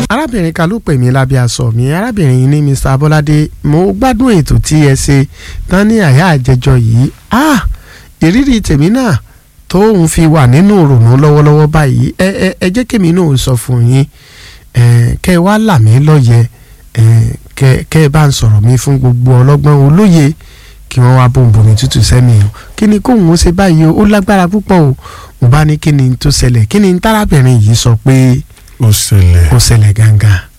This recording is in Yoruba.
arábìnrin kan ló pè mí lábẹ́ aṣọ mi arábìnrin yìí ní Mr. Abọ́ládé mo gbádùn ètò tí ẹ ṣe tán ní àyà àjẹjọ yìí ah ìrírí tèmi náà tó ń fi wà nínú ìrònú lọ́wọ́lọ́wọ́ báyìí ẹ ẹ ẹ jẹ́ kémi náà sọ fún yín ẹ kẹ́ ẹ wá là mí lọ́yẹ̀ ẹ kẹ́ kẹ́ ẹ bá ń sọ̀rọ̀ mi fún gbogbo ọlọ́gbọ́n olóye kí wọ́n wá bóun bomi tútù sẹ́mi o kí ni kóun ó ṣe báyìí o ó lágbára púpọ̀ o mo bá ní kí ni tó ṣẹlẹ̀ kí ni tárábìnrin yìí sọ pé ó ṣẹlẹ̀ ó ṣẹlẹ̀ gangan.